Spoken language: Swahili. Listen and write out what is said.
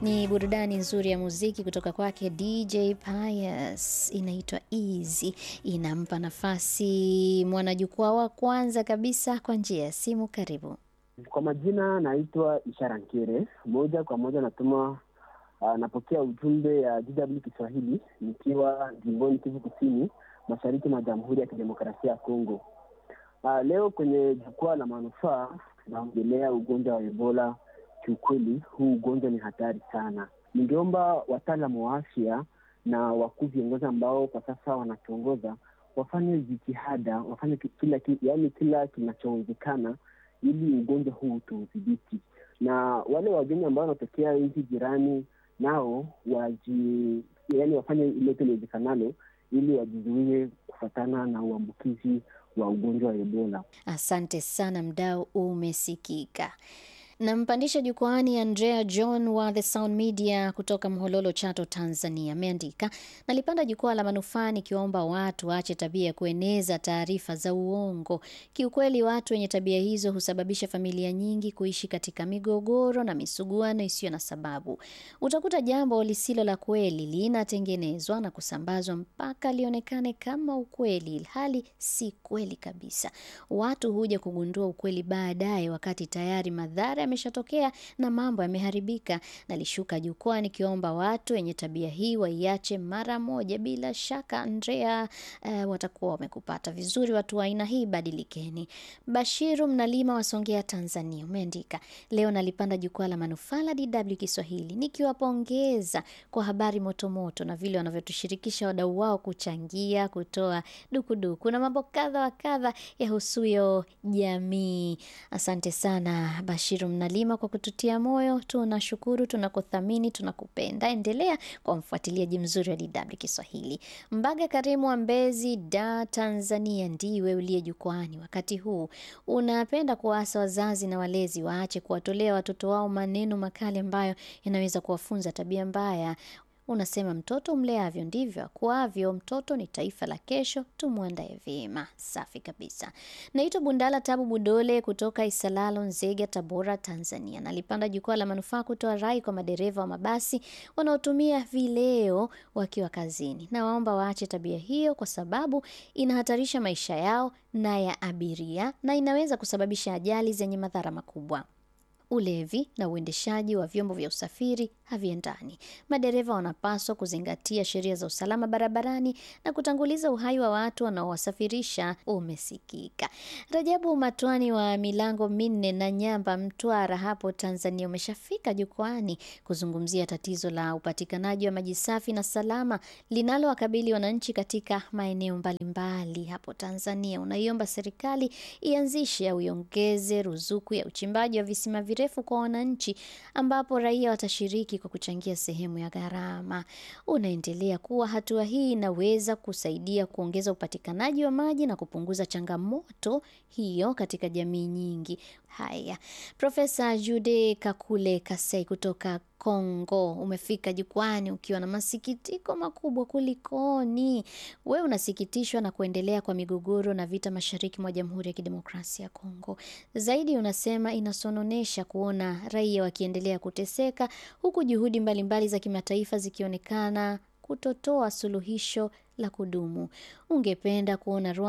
Ni burudani nzuri ya muziki kutoka kwake DJ Pius, inaitwa Easy. Inampa nafasi mwanajukwaa wa kwanza kabisa kwa njia ya simu. Karibu. Kwa majina naitwa Ishara Nkere, moja kwa moja natuma uh, napokea ujumbe ya DW Kiswahili nikiwa jimboni Kivu Kusini, mashariki mwa Jamhuri ya Kidemokrasia ya Kongo. Uh, leo kwenye jukwaa la manufaa tunaongelea ugonjwa wa Ebola. Kiukweli huu ugonjwa ni hatari sana. Ningeomba wataalamu wa afya na wakuu viongozi ambao kwa sasa wanatuongoza wafanye jitihada, wafanye kila, yaani kila kinachowezekana ili ugonjwa huu tuudhibiti, na wale wageni ambao wanatokea nchi jirani nao waji, yaani wafanye ilote liwezekanalo ili wajizuie kufatana na uambukizi wa ugonjwa wa Ebola. Asante sana, mdau umesikika. Nampandisha jukwaani Andrea John wa The Sound Media kutoka Mhololo, Chato, Tanzania. Ameandika, nalipanda jukwaa la manufaa nikiwaomba watu waache tabia ya kueneza taarifa za uongo. Kiukweli, watu wenye tabia hizo husababisha familia nyingi kuishi katika migogoro na misuguano isiyo na sababu. Utakuta jambo lisilo la kweli linatengenezwa na kusambazwa mpaka lionekane kama ukweli, ilhali si kweli kabisa. Watu huja kugundua ukweli baadaye, wakati tayari madhara yameshatokea na mambo yameharibika. Nalishuka jukwaa nikiomba watu wenye tabia hii waiache mara moja. Bila shaka Andrea, uh, watakuwa wamekupata vizuri. Watu wa aina hii badilikeni. Bashiru Mnalima wa Songea, Tanzania, umeandika leo nalipanda jukwaa la manufaa la DW Kiswahili nikiwapongeza kwa habari motomoto na vile wanavyotushirikisha wadau wao kuchangia, kutoa dukuduku na mambo kadha wa kadha yahusuyo jamii. Asante sana Bashiru Mnalima kwa kututia moyo. Tunashukuru, tunakuthamini, tunakupenda. Endelea kwa mfuatiliaji mzuri wa DW Kiswahili. Mbaga Karimu wa Mbezi, Da, Tanzania, ndiwe uliye jukwani wakati huu. Unapenda kuwaasa wazazi na walezi waache kuwatolea watoto wao maneno makali ambayo yanaweza kuwafunza tabia mbaya. Unasema mtoto mleavyo ndivyo akuavyo. Mtoto ni taifa la kesho, tumwandae vyema. Safi kabisa. Naitwa Bundala Tabu Budole kutoka Isalalo, Nzega, Tabora, Tanzania. Nalipanda jukwaa la manufaa kutoa rai kwa madereva wa mabasi wanaotumia vileo wakiwa kazini. Nawaomba waache tabia hiyo, kwa sababu inahatarisha maisha yao na ya abiria na inaweza kusababisha ajali zenye madhara makubwa. Ulevi na uendeshaji wa vyombo vya usafiri haviendani. Madereva wanapaswa kuzingatia sheria za usalama barabarani na kutanguliza uhai wa watu wanaowasafirisha. Umesikika. Rajabu Matwani wa milango minne na Nyamba, Mtwara hapo Tanzania, umeshafika jukwani kuzungumzia tatizo la upatikanaji wa maji safi na salama linalowakabili wananchi katika maeneo mbalimbali hapo Tanzania. Unaiomba serikali ianzishe au iongeze ruzuku ya uchimbaji wa visima virefu kwa wananchi ambapo raia watashiriki kwa kuchangia sehemu ya gharama. Unaendelea kuwa hatua hii inaweza kusaidia kuongeza upatikanaji wa maji na kupunguza changamoto hiyo katika jamii nyingi. Haya, Profesa Jude Kakule Kasei kutoka Kongo umefika jukwani ukiwa na masikitiko makubwa. Kulikoni? We unasikitishwa na kuendelea kwa migogoro na vita mashariki mwa Jamhuri ya Kidemokrasia ya Kongo. Zaidi unasema inasononesha kuona raia wakiendelea kuteseka huku juhudi mbalimbali mbali za kimataifa zikionekana kutotoa suluhisho la kudumu. Ungependa kuona